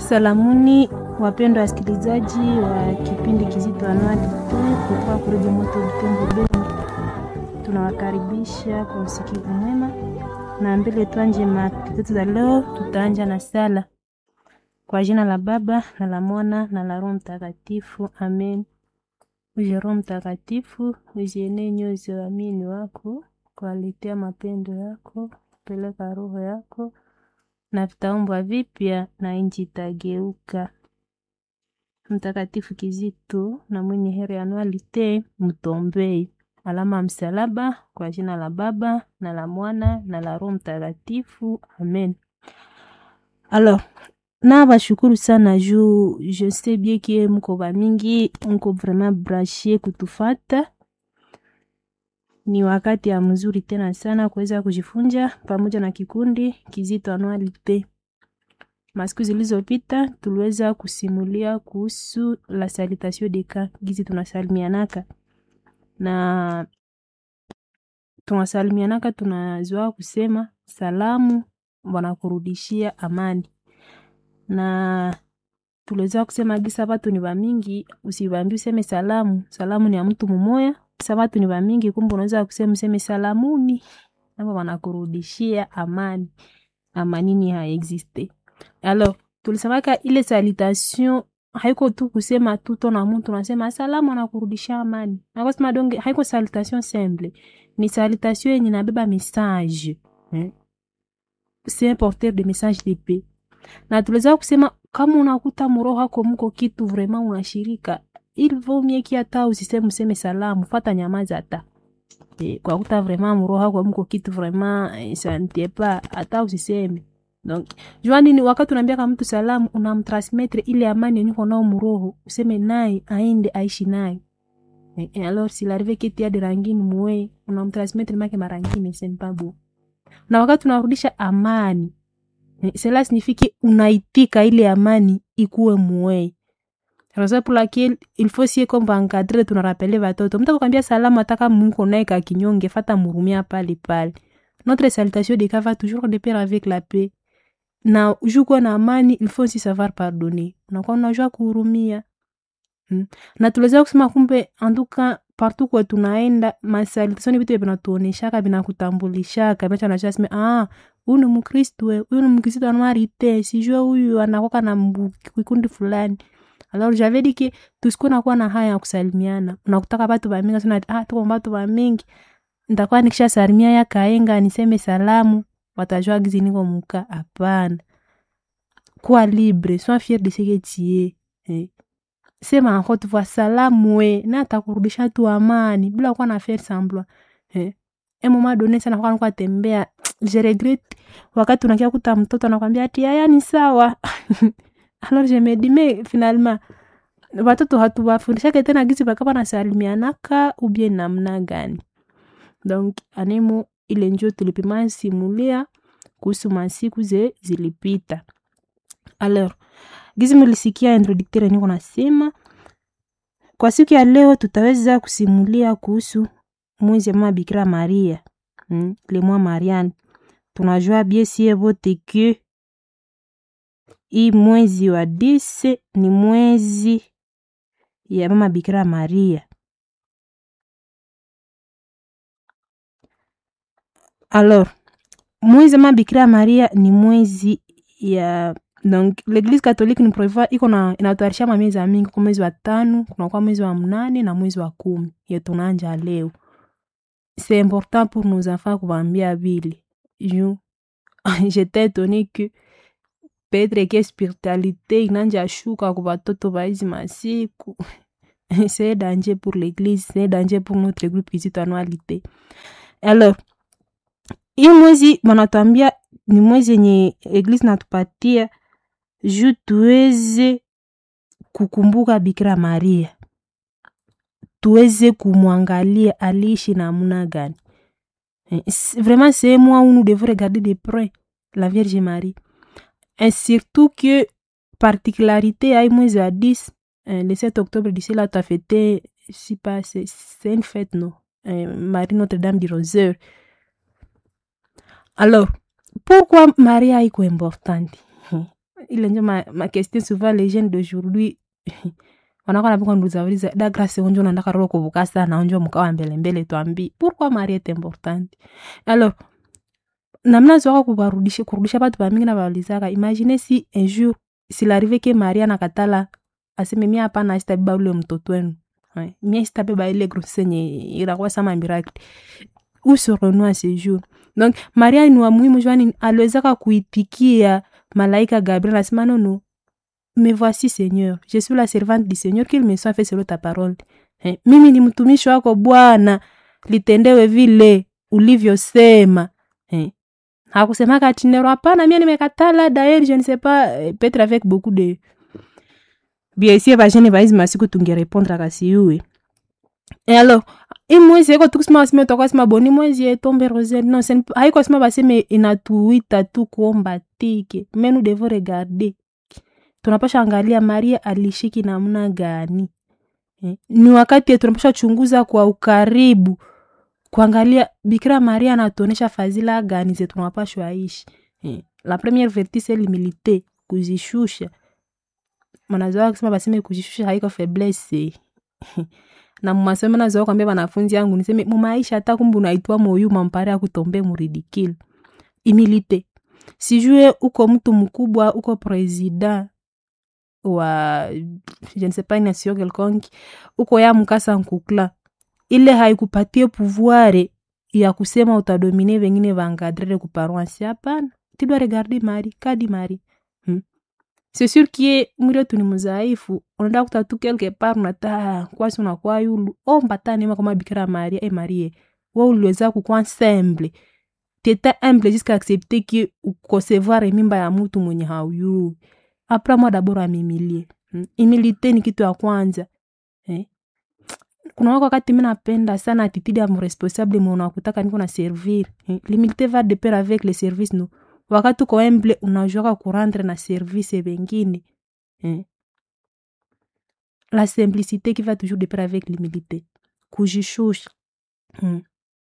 Salamuni wapendwa wasikilizaji wa kipindi kizito Anuari kutoka Kuredio Moto Butembo Beni, tunawakaribisha kwa usikivu mwema, na mbele tuanje mada zetu za leo. Tutaanja na sala kwa jina la Baba na la Mwana na la Roho Mtakatifu, amen. Uje Roho Mtakatifu, uzienee nyoyo za waamini wako, kuwaletea mapendo yako, peleka roho yako na vitaumbwa vipya na nchi itageuka. Mtakatifu Kizito na mwenye heri anualite mtombei. Alama ya msalaba kwa jina la Baba na la Mwana na la Roho Mtakatifu, amen. Alors, na bashukuru sana juu je sais bien que mko bamingi mko vraiment branché kutufata. Ni wakati ya mzuri tena sana kuweza kujifunza pamoja na kikundi Kizito Anualite. Masiku zilizopita tuliweza kusimulia kuhusu la salutation de cas, gizi tunasalimianaka na tunasalimianaka, tunazoa kusema salamu wanakurudishia amani, na tuliweza kusema gisa watu ni wamingi, usivambi useme salamu. Salamu ni ya mtu mmoja, sa watu ni wamingi, kumbe unaweza kusema useme salamuni, nabo wanakurudishia amani. Amanini haexiste Alors, tulisemaka ile salutation haiko tu kusema tuto na mtu nasema salamu anakurudishia amani. Nakosema donge haiko salutation simple. Ni salutation yenye nabeba message. Eh? C'est un porteur de message de paix. Na tuliweza kusema kama unakuta mroho hako mko kitu vraiment unashirika, il vaut mieux ki hata usiseme useme salamu, fata nyamaza hata. Eh, kwa kuta vraiment mroho hako mko kitu vraiment eh, ça ne tient pas hata usiseme. Donc, jua nini wakati unaambia kama mtu salamu unamtransmettre ile amani yenye uko nao mroho, useme naye aende aishi naye. Et, et alors s'il arrive que tu as de rangine mwe, unamtransmettre make marangine c'est pas beau. Na wakati unarudisha amani, eh, cela signifie que unaitika ile amani ikuwe mwe. Raison pour laquelle il faut sie comme encadrer tunarapele watoto. Mtu akwambia salamu ataka mko naye ka kinyonge, fata murumia pale pale. Notre salutation de cas va toujours de pair avec la paix na ujukuwa na amani il faut aussi savoir pardonner unakuwa unajua kuhurumia hmm. na tuliweza kusema kumbe anduka partout kwa tunaenda masalitation vitu vinatuoneshaka vinakutambulishaka mecha najua sema ah huyu ni mkristo huyu ni mkristo anwarite sijue huyu anakoka na kikundi fulani alors j'avais dit que tusikuwa nakuwa na haya ya kusalimiana unakutaka batu bamingi sana ah tuko batu bamingi nitakuwa nikisha salimia ya kaenga niseme salamu watajua gizi niko muka hapana kuwa libre sois fier de ce que tu es eh. sema en haute voix salamu we na atakurudisha tu amani bila kuwa na faire semblant eh. un moment donné sana kwa kwa tembea je regrette wakati unakia kuta mtoto anakwambia ati haya ni sawa alors je me dis mais finalement watoto hatuwafundishake tena gizi bakapa nasalimianaka ubie namna gani donc anemo ile njo tulipima simulia kuhusu masiku ze zilipita. Alors, gizi mulisikia introducteur niko nasema kwa siku ya leo tutaweza kusimulia kuhusu mwezi ya mama Bikira Maria hmm, le mois Mariane. Tunajua bien sie vote que hii mwezi wa dise ni mwezi ya mama Bikira Maria. Alors, mwezi ma Bikira Maria ni mwezi ya donc l'Eglise catholique ni prevoit iko na inatayarisha mamezi ya mingi kwa mwezi wa tano, kuna kwa mwezi wa mnane na mwezi wa kumi ye tunaanja leo. C'est important pour nos enfants kuwaambia vile. Ju j'étais étonné que peut-être que spiritualité inanja shuka kwa watoto wa hizi masiku. c'est danger pour l'Eglise, c'est danger pour notre groupe Kizito Anualite. Alors, hii mwezi wanatuambia ni mwezi yenye eglise natupatia juu tuweze kukumbuka Bikira Maria, tuweze kumwangalia aliishi namna gani. Vraiment c'est moi où nous devons regarder de près la Vierge Marie et surtout que particularité ya mwezi wa 10 le 7 octobre d'ici là tu as fêté si pas c'est une fête non Marie Notre-Dame du Rosaire Alors, pourquoi Maria iko importante? ile njo ma, ma question souvent les jeunes d'aujourd'hui wanakuwa napika nduzauliza da grâce onjo unataka roho kuvuka sana onjo mkawa mbele mbele twambi pourquoi Marie est importante alors namna zwaka kubarudisha kurudisha batu bamingi na baulizaka imagine si un jour s'il arrive que Marie anakatala aseme mia hapana sitabeba ule mtoto wenu Ouais. mie sitabeba ile grossesse yenye irakuwa sama miracle où serons-nous à ce jour donc maria ni wa muhimu jwani aliwezaka kuitikia malaika gabriel asema nono me voici seigneur je suis la servante du seigneur qu'il me soit fait selon ta parole eh, mimi ni mtumishi wako bwana litendewe vile ulivyosema eh. hakusemaka atinero hapana mie nimekatala daer je ne sais pas eh, peut-être avec beaucoup de biesie bajene baizi masiku tungerepondra kasiyuwe e alors imwezi eko tukusema baseme tokasema boni mwezi etombe rosette non sen, haiko sema baseme inatuita tu kuomba tike mais nous devons regarder tunapasha angalia maria alishiki namna gani eh, ni wakati tunapasha chunguza kwa ukaribu kuangalia bikira maria anatuonesha fadhila gani ze tunapashwa ishi eh, la première vertu c'est l'humilité kuzishusha manazoa kusema baseme kujishusha haiko faiblesse na mumasomo nazoa kwambia banafunzi yangu niseme mumaisha hata kumbe unaitwa moyu mampare ya kutombe muridikile imilite sijue uko mtu mkubwa uko president wa je ne sais pas nation quelconque uko ya mkasa nkukla ile haikupatie pouvoir ya kusema utadomine vengine vangadrere kuparoansi hapana tidwa regarde mari kadi mari hmm? c'est sûr kie mwili wetu ni mzaifu unaenda kuta tu quelque part unata kwasi unakuwa yulu omba ta neema kama bikira maria e marie we uliweza kukwa semble teta humble jusqu'à accepter que ukosevoir mimba ya mutu mwenye hauyu apres moi dabord amimilie hmm? imilite ni kitu ya kwanza eh? kuna wako wakati mi napenda sana attitude ya mresponsable mwenakutaka niko na servir eh? l'humilité va de pair avec le service no wakati uko humble unajuaka kurendre na service vengine eh? la simplicité qui va toujours de pair avec l'humilité kujishusha hmm.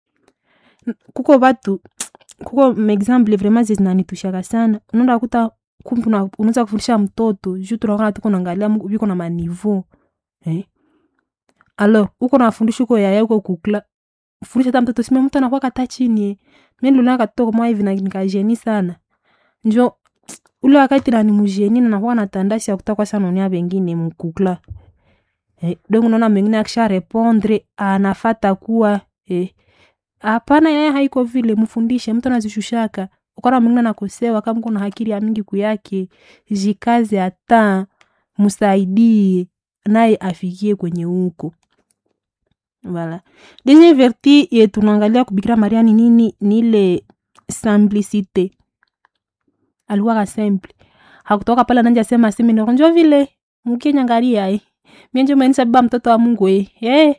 kuko batu kuko maexample vraiment zinanitushaka sana unaenda kuta kumbe unaweza kufundisha mtoto juu tunaona tuko naangalia viko na maniveau eh? alors uko nafundisha uko yaya uko kukla fundisha hata mtoto sima mtu anakuwa kata chini eh. mi niliona katoto kama hivi nikajeni sana njo ule wakati nani mujeni na nakuwa natandasi ya kutakwa sana unia bengine mkukla eh, donc unaona mengine akisha repondre anafata kuwa eh, hapana yeye haiko vile mfundishe mtu anazishushaka ukona mwingine nakosewa kama kuna hakiri ya mingi kuyake jikaze hata msaidie naye afikie kwenye huko voilà deuxième verti ye tunaangalia kubikira maria ni nini ni ile simplicité alikuwaka simple hakutoka pale nanja sema seminaro njo vile mkenyangaria eh. mienjo menisa baba mtoto wa mungu eh. eh.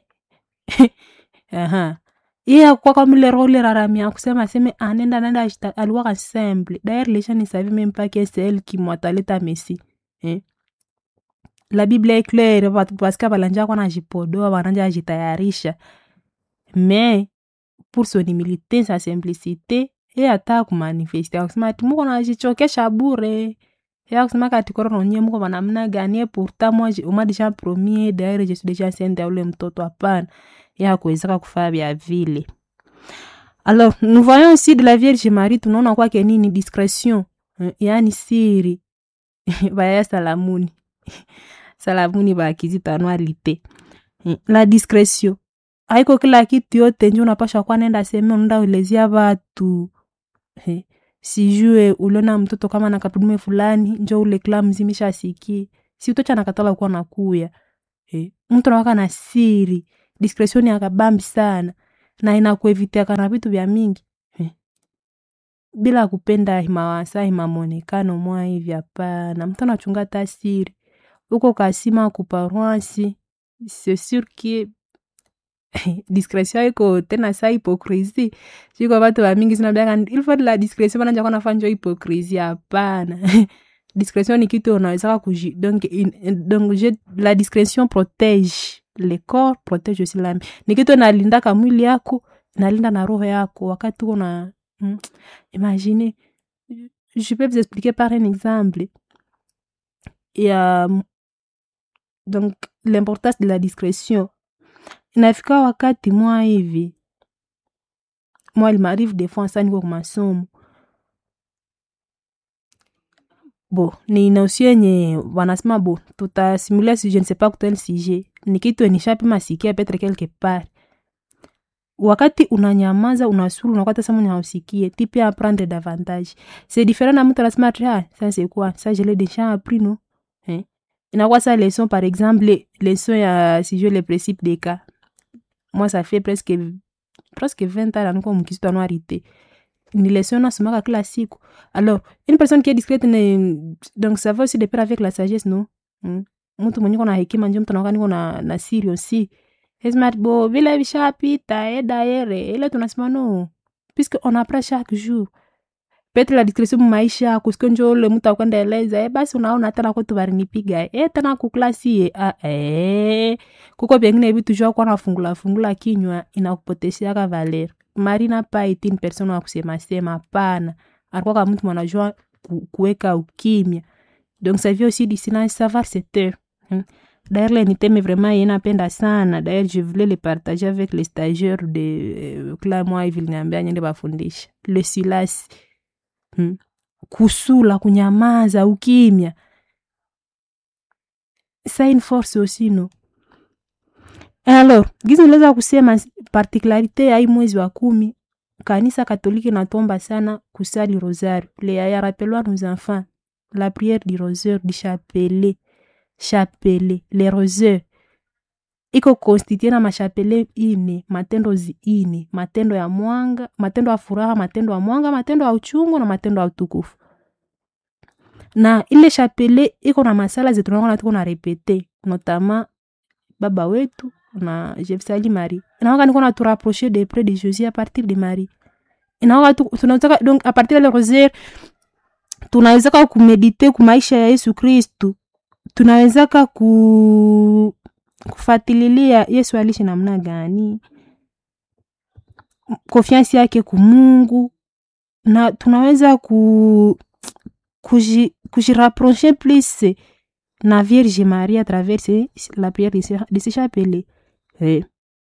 aha iye akuwa kamile role raramia kusema aseme anenda nenda ashita aliwaka simple d'ailleurs les gens ne savaient même pas que c'est elle qui mwataleta messi eh? la bible est claire paske balanja kwa najipodoa bananja ajitayarisha mais pour son humilité sa simplicité ye ata kumanifeste akusema ati muko najichokesha bure ya kusema kati korono nye muko banamna gani pourtant moi oma déjà premier d'ailleurs je suis déjà sende ule mtoto hapana ya kuwezeka kufaa vya vile alors nous voyons aussi de la vierge marie tunaona kwake nini discrétion yaani siri baya salamuni salamuni bakizitanwalite la discrétion haiko kila kitu yote njo unapasha kuwa nenda seme unaenda ulezia batu sijue uliona mtoto kama nakatudume fulani njo ule kila mzimisha asikie si utocha nakatala kuwa nakuya eh. mtu nawaka na siri discretion ya kabambi sana na inakuevitiaka na vitu vya mingi eh. bila kupenda himawasa himamonekano mwa hivi hapana mtu anachunga ta siri uko kasima kuparoansi c'est sûr que discrétion iko tena sa hypocrisie siko batu bamingi sinabiaka il faut de la discrétion bananja kwa nafanya hypocrisie hapana discrétion ni kitu unawezaka kuji donc, in, donc je, la discrétion protège le corps protège aussi l'âme ni kitu nalindaka mwili yako nalinda na roho yako wakati uko na hmm, imagine je peux vous expliquer par un exemple ya donc l'importance de la discrétion inafika wakati mwa hivi mwa limarive des fois sa niko kumasomo bo ni nosio yenye wanasema bo tutasimulia si je ne sais pas kutel sujet ni kitu enishapima sikia petre quelque part wakati unanyamaza unasuru unakwata sama unausikie ti pia apprendre davantage c'est différent na mtu anasema ati ah ça c'est quoi ça je l'ai déjà appris non eh? inakuwa sa leçon par exemple leçon ya si je le principe des cas moi ça fait presque presque 20 ans naniko mkisitu anuarité ni leçon nasomaka kila siku alors une personne qui est discrète ne, donc ça va aussi de pair avec la sagesse non mm. mtu mwenye kona hekima njo mtu anakuwa niko na, na siri aussi Esmat bo vile vishapita e daere ile tunasema no puisque on apprend chaque jour petre la discrétion maisha kusiko njo ule mtu akwenda eleza e basi unaona tena kwetu varinipiga e tena kuklasi e a e kuko pengine vitu jua kwa nafungula fungula kinywa inakupotesheaka valer marina pa itini persona wa kusema sema pana alikuwa kama mtu mwanajua ku, kuweka ukimya donc ça vient aussi du silence savoir cette heure hmm. D'ailleurs, les thème vraiment yenapenda sana. D'ailleurs, je voulais le partager avec les stagiaires de kila mwa hivi liniambia nyende bafundisha le silence hmm. kusula kunyamaza ukimya sa une force aussi no alors gizi niliweza kusema particularité ya hii mwezi wa kumi kanisa katoliki natomba sana kusali rosario le ya rappelwa nos enfants la prière du rosaire du chapelet chapelet le rosaire iko konstitue na mashapele ine matendo zi ine matendo ya mwanga matendo ya furaha matendo ya mwanga matendo ya uchungu na matendo ya utukufu na ile chapele iko na masala zetunaona tuko na repete notama baba wetu na jefsali marie inaoka niko na turapprocher de près de jésus à partir de marie inaoka tunawezaka donc a partir de le rosaire tunawezaka kumedite kumaisha ya yesu kristu tunawezaka ku kufatililia yesu alishi namna gani konfiansi yake kumungu na tunaweza ku kujirapproche plus na vierge marie à travers la prière de ce chapelet eh.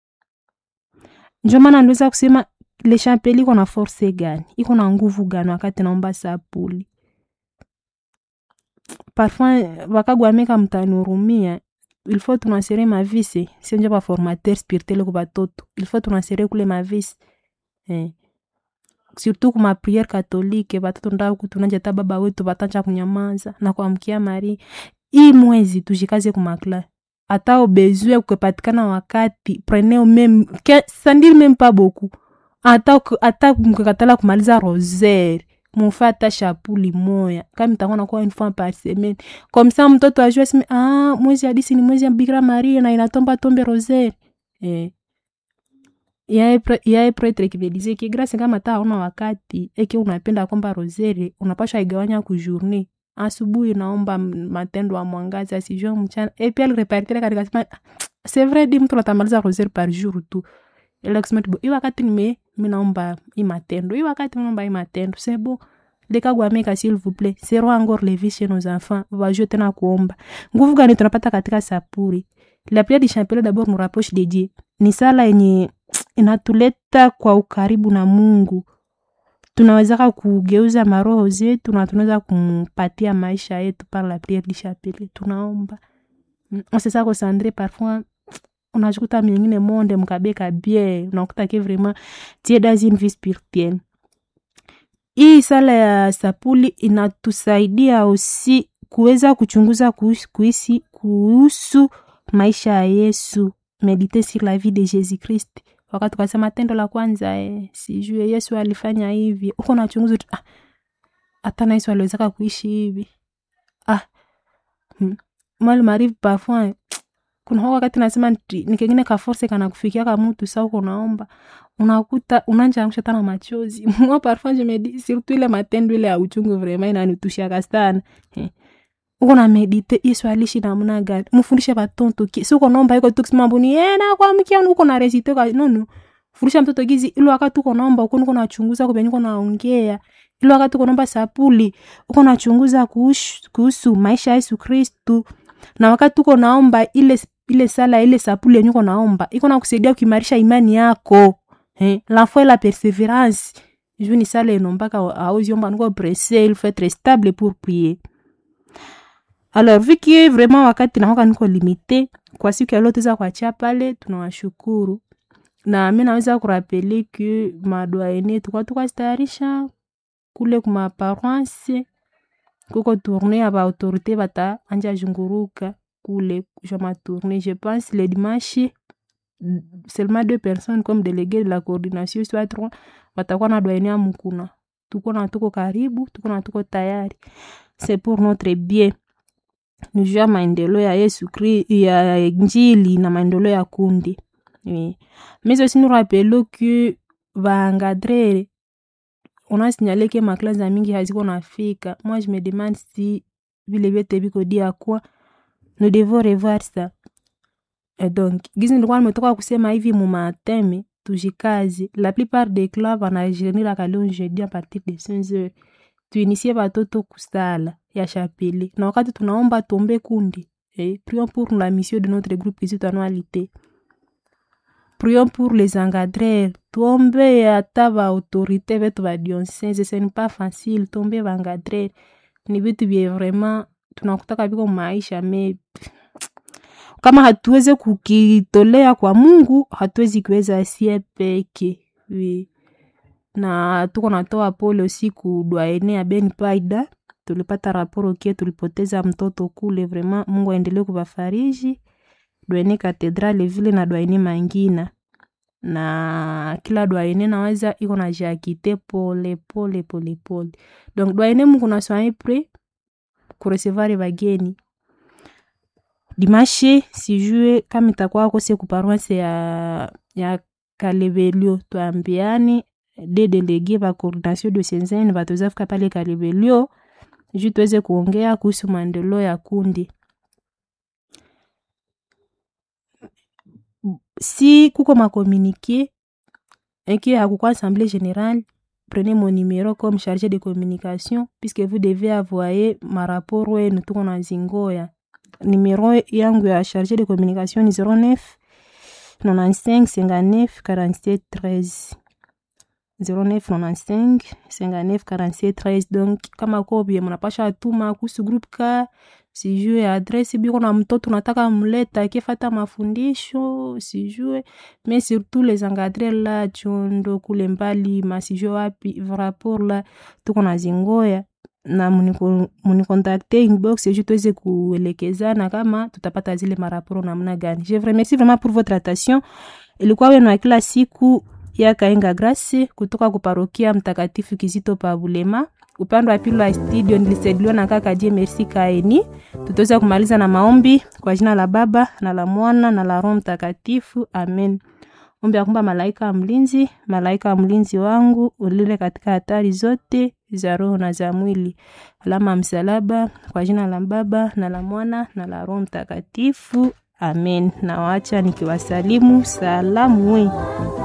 njo maana niweza kusema le chapelet iko na force gani iko na nguvu gani wakati naomba sapuli parfois vakagwameka mtanihurumia il faut tunasere mavisi sio njo baformateur spirituel ku batoto il faut tunasere kule mavisi eh. surtout kuma priere katolike batoto ndaku tunanja baba wetu batanja kunyamaza na kuamkia mari hii mwezi tujikaze kumakla hata obezue kukepatikana wakati preneo meme sandili meme pa boku hata hata mkekatala kumaliza rosaire mufe hata shapuli moya kama itakuwa nakuwa une fois par semaine comme ça mtoto ajue sime ah mwezi hadisi ni mwezi ya bikira maria na inatomba tombe rosaire eh yaye pretre kimedize ki grâce kama ta hauna wakati eke unapenda kwamba rosere unapasha igawanya ku journée asubuhi naomba matendo ya mwangaza sijua mchana et puis repartire katika sema c'est vrai di mtu natamaliza rosere par jour tu ile kusema tu hii wakati nime mimi naomba hii matendo hii wakati naomba hii matendo c'est bon lekagwameka s'il vous plaît serons encore les vies chez nos enfants wajue tena kuomba nguvu gani tunapata katika sapuri la prière du chapelet d'abord nous rapproche de Dieu ni sala yenye inatuleta kwa ukaribu na mungu tunawezaka kugeuza maroho zetu na tunaweza kumpatia maisha yetu par la prière du chapelet tunaomba on se sako sandre parfois unajikuta mingine monde mkabeka bien unakuta ke vraiment tie dans une vie spirituelle hii sala ya sapuli inatusaidia osi kuweza kuchunguza kuisi kuhusu maisha ya yesu medite sur la vie de jésus christ wakati ukasema tendo la kwanza eh, sijue yesu alifanya hivi uko nachunguza ah, hata na yesu aliwezaka kuishi hivi ah hmm. mal marive parfois kuna hoko wakati nasema nikengine kaforse kana kufikia ka mtu sa uko naomba unakuta unanja angusha tana machozi moi parfois je me dis surtout ile matendo ile ya uchungu vraiment inanitushiaka sana eh uko na medite yesu alishi namna gani mfundishe batonto si uko naomba iko tu kusema mbuni eh na kwa mkia uko na resite kwa no no fundisha mtoto gizi ile wakati uko naomba uko uko nachunguza kwa uko naongea ile wakati uko naomba sapuli uko nachunguza kuhusu, kuhusu maisha ya yesu kristu na wakati uko naomba ile ile sala ile sapuli yenye uko naomba iko nakusaidia kuimarisha imani yako eh, la foi la perseverance juu ni sala enombaka auziomba niko presse il faut être stable pour prier alors vu que vraiment wakati naoka niko limite kwa siku ya leo tuweza kuachia pale tunawashukuru na mi naweza kurapele ke madwaene tukwa tukazitayarisha kule kuma paroisse kuko tourne ya baautorité bata anja zunguruka kule ja matourne je pense le dimanche seulement deux personnes comme délégué de la coordination soit trois watakuwa na dwaene ya mukuna tuko na tuko karibu tuko na tuko tayari c'est pour notre bien nijua maendeleo ya yesu kri ya njili na maendeleo ya kundi oui. mais aussi nous rappelons que baengadrere on a signalé que maklase za mingi haziko nafika moi je me demande si vile vyote viko dia kwa nous devons revoir ça Et donc gizi nilikuwa nimetoka kusema hivi mumateme tujikazi la plupart des clubs wanajeniraka leo jeudi a partir de 5 heures tuinisie batoto kusala ya chapele na wakati tunaomba tombe kundi eh, prions pour la mission de notre groupe ici annualité prions pour les engadreurs tuombe hata baautorité betu badionsese ce n'est pas facile tombe baengadreur ni vitu vye vraiment tunakutaka viko maisha me kama hatuweze kukitolea kwa mungu hatuwezi kuweza sie peke oui. na tuko natoa pole usiku dwaene ya ben paida tulipata raporo kie tulipoteza mtoto kule vraiment mungu aendelee kuvafariji dwaene katedrale vile na dwaene mangina na kila dwaene naweza iko na jakite pole pole pole pole donc dwaene mungu naswai pre kurecevoir bageni dimashe sijue kama itakuwa kose kuparoise ya, ya kalebelio twambiani de delege ba coordination de senzeni bataweza fika pale kalebelio juu tuweze kuongea kuhusu maendeleo ya kundi si kuko makomunike eke hakukwa assemblée générale prenez mon numéro comme chargé de communication puisque vous devez avoyer marapport wenu tuko na zingoya numéro yangu ya chargé de communication ni 09 95 59 47 13 09 95 59 47 13 donc kama kobie mnapasha atuma kuhusu groupe ka sijue adresi biko na mtoto nataka mleta akifata mafundisho sijue mais surtout les engadre la chondo kule mbali masijue wapi rapport la tuko na zingoya na munikontakte inbox ju tuweze kuelekezana kama tutapata zile maraporo namna gani je vous remercie vraiment pour votre attention ilikuwa wenu wa kila siku ya kaenga grace kutoka kuparokia mtakatifu kizito pa bulema upande wa pili wa studio nilisaidiwa na kaka je merci kaeni tutaweza kumaliza na maombi kwa jina la baba na la mwana na la roho mtakatifu amen ombi ya kwamba malaika wa mlinzi malaika wa mlinzi wangu ulile katika hatari zote za roho na za mwili alama ya msalaba kwa jina la baba na la mwana na la roho mtakatifu amen nawaacha nikiwasalimu salamu